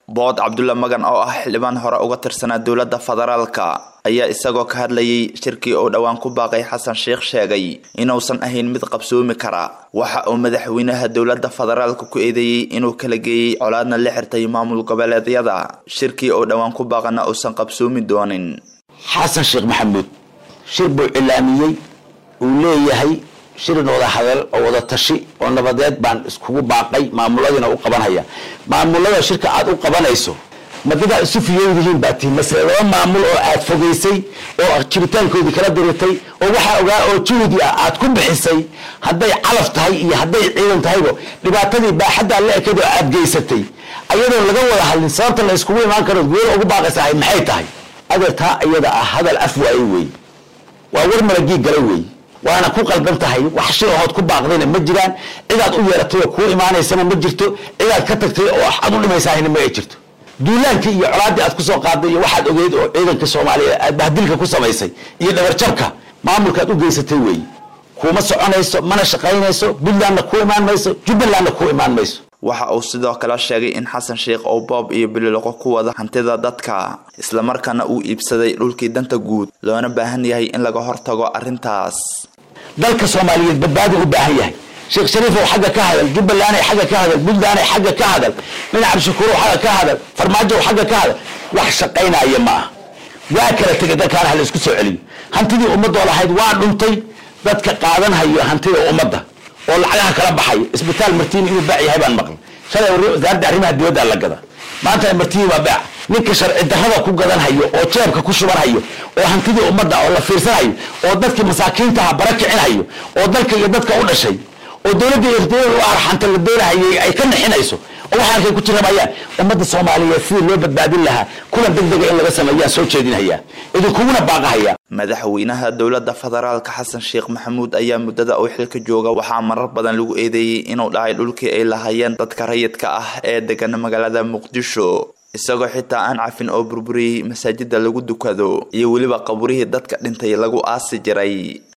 bood cabdulla magan oo ah xildhibaan hore uga tirsanaa dowladda federaalka ayaa isagoo ka hadlayay shirkii uu dhowaan ku baaqay xasan sheikh sheegay inuusan ahayn mid qabsoomi kara waxa uu madaxweynaha dowladda federaalka ku eedeeyey inuu kala geeyey colaadna la xirtay maamul goboleedyada shirkii uu dhowaan ku baaqana uusan qabsoomi doonin xasan sheekh maxamuud shir buu cilaamiyey uu leeyahay shirin wada hadal oo wada tashi oo nabadeed baan iskugu baaqay maamuladiina u qabanhaya maamulada shirka aad u qabanayso madadaa isu fiyowdihiin baa tihi masle laba maamul oo aad fogaysay oo jiritaankoodii kala diritay oo waxaa ogaa oo juhdi ah aad ku bixisay hadday calaf tahay iyo hadday ciidan tahaybo dhibaatadii baaxaddaa la ekad oo aad geysatay ayadoo laga wada hadlin sababta la iskugu imaan karo gooda ugu baaqaysahay maxay tahay adeertaa iyada ah hadal af waaye wey waa war malagii galay wey waana ku qaldan tahay wax shir ahood ku baaqdayna ma jiraan cidaad u yeeratay oo kuu imaanaysana ma jirto cidaad ka tagtay oo aad u dhimaysahayna ma ay jirto duulaankii iyo colaaddii aad kusoo qaaday iyo waxaad ogeyd oo ciidanka soomaaliya aad bahdilka ku samaysay iyo dhabarjabka maamulkaad u geysatay weeye kuuma soconayso mana shaqaynayso puntlandna ku imaan mayso jubbalandna ku imaan mayso waxa uu sidoo kale sheegay in xasan sheikh uu boob iyo bililoqo ku wada hantida dadka islamarkaana uu iibsaday dhulkii danta guud loona baahan yahay in laga hortago arrintaas dalka soomaaliyeed badbaadi u baahan yahay sheekh shariifow xagga ka hadal jubbalanday xagga ka hadal puntlanday xagga ka hadal dhinac cabdishakuurow xagga ka hadal farmaajow xagga ka hadal wax shaqaynaya ma ah waa kala tegay dalkaana hala isku soo celiyo hantidii ummadoo lahayd waa dhuntay dadka qaadanhayo hantida ummadda oo lacagaha kala baxay isbitaal martiini inuu baac yahay baan maqlay shalay wasaaradda arrimaha dibadda la gada maanta martiini waa baac ninka sharci darrada ku gadanhayo oo jeebka ku shubanhayo oo hantidii ummadda oo la fiirsanhayo oo dadkii masaakiintaha bara kicinhayo oo dalka iyo dadka u dhashay oo dowladda irtiyada u arxanta la doonahayay ay ka nixinayso oo waxay arkay ku jiramayaan ummadda soomaaliyeed sidii loo badbaadin lahaa kulan deg dega in laga sameeyaan soo jeedinhayaa idinkuguna baaqahaya madaxweynaha dowladda federaalka xasan sheekh maxamuud ayaa muddada uu xilka jooga waxaa marar badan lagu eedeeyey inuu dhacay dhulkii ay lahaayeen dadka rayidka ah ee degan magaalada muqdisho isagoo xitaa aan cafin oo burburiyey masaajida lagu dukado iyo weliba qaburihii dadka dhintay lagu aasi jiray